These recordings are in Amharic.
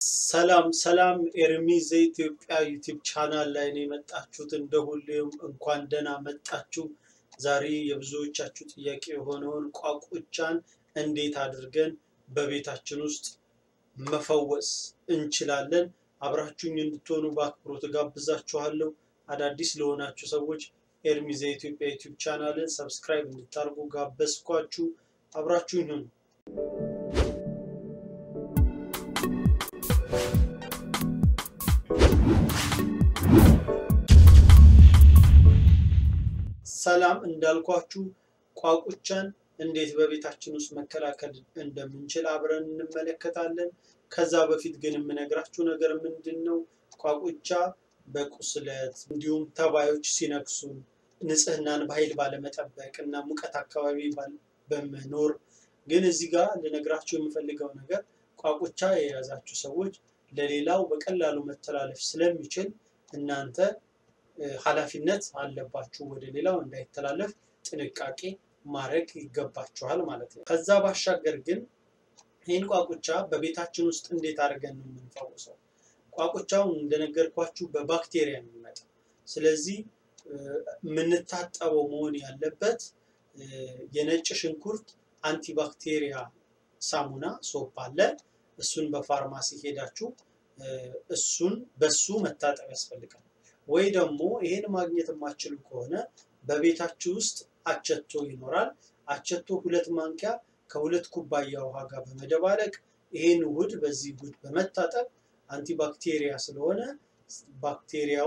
ሰላም ሰላም ኤርሚ ዘኢትዮጵያ ዩቲዩብ ቻናል ላይ ነው የመጣችሁት። እንደ ሁሌም እንኳን ደህና መጣችሁ። ዛሬ የብዙዎቻችሁ ጥያቄ የሆነውን ቋቁቻን እንዴት አድርገን በቤታችን ውስጥ መፈወስ እንችላለን፣ አብራችሁኝ እንድትሆኑ በአክብሮት ጋብዛችኋለሁ። አዳዲስ ለሆናችሁ ሰዎች ኤርሚ ዘኢትዮጵያ ዩቲዩብ ቻናልን ሰብስክራይብ እንድታደርጉ ጋበዝኳችሁ። አብራችሁኝ ሁኑ። ሰላም እንዳልኳችሁ ቋቁቻን እንዴት በቤታችን ውስጥ መከላከል እንደምንችል አብረን እንመለከታለን። ከዛ በፊት ግን የምነግራችሁ ነገር ምንድን ነው? ቋቁቻ በቁስለት እንዲሁም ተባዮች ሲነክሱን ንጽህናን በኃይል ባለመጠበቅ እና ሙቀት አካባቢ በመኖር ግን እዚህ ጋር ልነግራችሁ የምፈልገው ነገር ቋቁቻ የያዛችሁ ሰዎች ለሌላው በቀላሉ መተላለፍ ስለሚችል እናንተ ኃላፊነት አለባችሁ ወደ ሌላው እንዳይተላለፍ ጥንቃቄ ማድረግ ይገባችኋል ማለት ነው። ከዛ ባሻገር ግን ይህን ቋቁቻ በቤታችን ውስጥ እንዴት አድርገን ነው የምንፈውሰው? ቋቁቻው እንደነገርኳችሁ በባክቴሪያ የሚመጣ ስለዚህ የምንታጠበው መሆን ያለበት የነጭ ሽንኩርት አንቲባክቴሪያ ሳሙና ሶፕ አለ። እሱን በፋርማሲ ሄዳችሁ እሱን በሱ መታጠብ ያስፈልጋል። ወይ ደግሞ ይሄን ማግኘት የማትችሉ ከሆነ በቤታችሁ ውስጥ አቸቶ ይኖራል። አቸቶ ሁለት ማንኪያ ከሁለት ኩባያ ውሃ ጋር በመደባለቅ ይሄን ውህድ በዚህ ውህድ በመታጠብ አንቲባክቴሪያ ስለሆነ ባክቴሪያው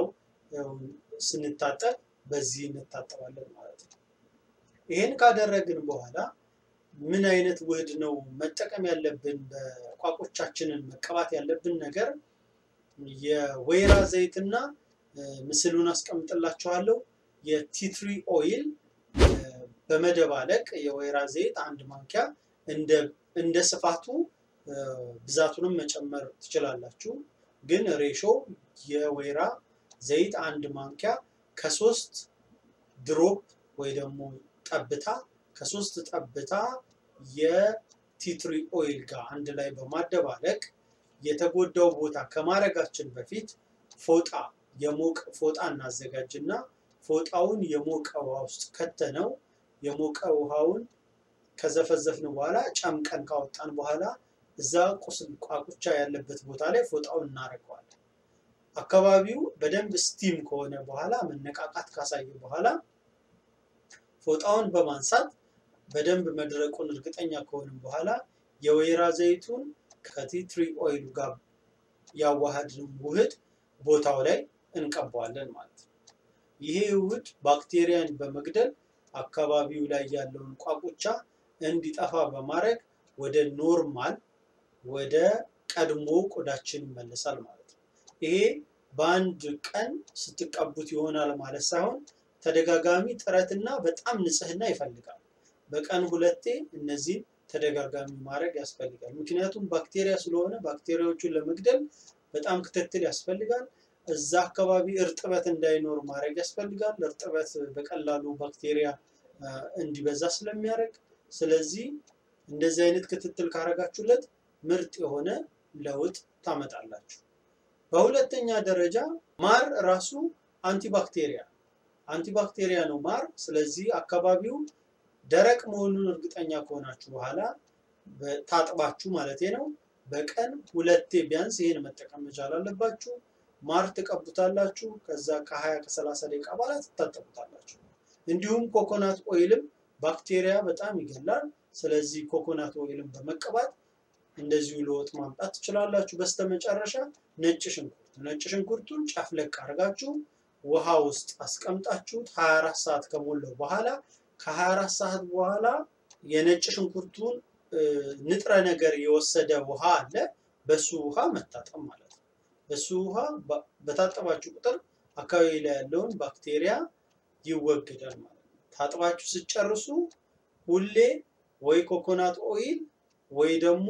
ስንታጠብ በዚህ እንታጠባለን ማለት ነው። ይሄን ካደረግን በኋላ ምን አይነት ውህድ ነው መጠቀም ያለብን? በቋቆቻችንን መቀባት ያለብን ነገር የወይራ ዘይትና ምስሉን አስቀምጥላችኋለሁ። የቲትሪ ኦይል በመደባለቅ የወይራ ዘይት አንድ ማንኪያ እንደ ስፋቱ ብዛቱንም መጨመር ትችላላችሁ። ግን ሬሾ የወይራ ዘይት አንድ ማንኪያ ከሶስት ድሮፕ ወይ ደግሞ ጠብታ ከሶስት ጠብታ የቲትሪ ኦይል ጋር አንድ ላይ በማደባለቅ የተጎዳው ቦታ ከማድረጋችን በፊት ፎጣ የሞቀ ፎጣ እናዘጋጅና ፎጣውን የሞቀ ውሃ ውስጥ ከተነው የሞቀ ውሃውን ከዘፈዘፍን በኋላ ጨምቀን ካወጣን በኋላ እዛ ቁስል ቋቁቻ ያለበት ቦታ ላይ ፎጣውን እናደርገዋለን። አካባቢው በደንብ ስቲም ከሆነ በኋላ መነቃቃት ካሳየ በኋላ ፎጣውን በማንሳት በደንብ መድረቁን እርግጠኛ ከሆንም በኋላ የወይራ ዘይቱን ከቲትሪ ኦይሉ ጋር ያዋሃድን ውህድ ቦታው ላይ እንቀባዋለን ማለት ነው። ይሄ ውህድ ባክቴሪያን በመግደል አካባቢው ላይ ያለውን ቋቁቻ እንዲጠፋ በማድረግ ወደ ኖርማል ወደ ቀድሞ ቆዳችን ይመለሳል ማለት ነው። ይሄ በአንድ ቀን ስትቀቡት ይሆናል ማለት ሳይሆን ተደጋጋሚ ጥረትና በጣም ንጽህና ይፈልጋል። በቀን ሁለቴ እነዚህን ተደጋጋሚ ማድረግ ያስፈልጋል። ምክንያቱም ባክቴሪያ ስለሆነ ባክቴሪያዎቹን ለመግደል በጣም ክትትል ያስፈልጋል። እዛ አካባቢ እርጥበት እንዳይኖር ማድረግ ያስፈልጋል። እርጥበት በቀላሉ ባክቴሪያ እንዲበዛ ስለሚያደርግ፣ ስለዚህ እንደዚህ አይነት ክትትል ካረጋችሁለት ምርጥ የሆነ ለውጥ ታመጣላችሁ። በሁለተኛ ደረጃ ማር ራሱ አንቲባክቴሪያ አንቲባክቴሪያ ነው ማር። ስለዚህ አካባቢው ደረቅ መሆኑን እርግጠኛ ከሆናችሁ በኋላ ታጥባችሁ ማለት ነው በቀን ሁለቴ ቢያንስ ይሄን መጠቀም መቻል አለባችሁ። ማር ትቀቡታላችሁ። ከዛ ከ20 ከ30 ደቂቃ በኋላ ትታጠቡታላችሁ። እንዲሁም ኮኮናት ኦይልም ባክቴሪያ በጣም ይገላል። ስለዚህ ኮኮናት ኦይልም በመቀባት እንደዚሁ ለውጥ ማምጣት ትችላላችሁ። በስተመጨረሻ ነጭ ሽንኩርት ነጭ ሽንኩርቱን ጨፍለቅ አድርጋችሁ ውሃ ውስጥ አስቀምጣችሁት 24 ሰዓት ከሞላው በኋላ ከ24 ሰዓት በኋላ የነጭ ሽንኩርቱን ንጥረ ነገር የወሰደ ውሃ አለ። በሱ ውሃ መታጠብ ማለት ነው። በሱ ውሃ በታጠባችሁ ቁጥር አካባቢ ላይ ያለውን ባክቴሪያ ይወገዳል ማለት ነው። ታጥባችሁ ስጨርሱ ሁሌ ወይ ኮኮናት ኦይል ወይ ደግሞ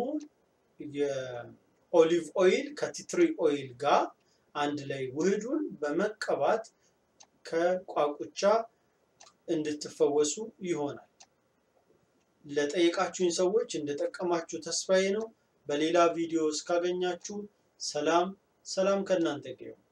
የኦሊቭ ኦይል ከቲትሪ ኦይል ጋር አንድ ላይ ውህዱን በመቀባት ከቋቁቻ እንድትፈወሱ ይሆናል። ለጠየቃችሁኝ ሰዎች እንደጠቀማችሁ ተስፋዬ ነው። በሌላ ቪዲዮ እስካገኛችሁ ሰላም ሰላም ከእናንተ ጋር ይሁን።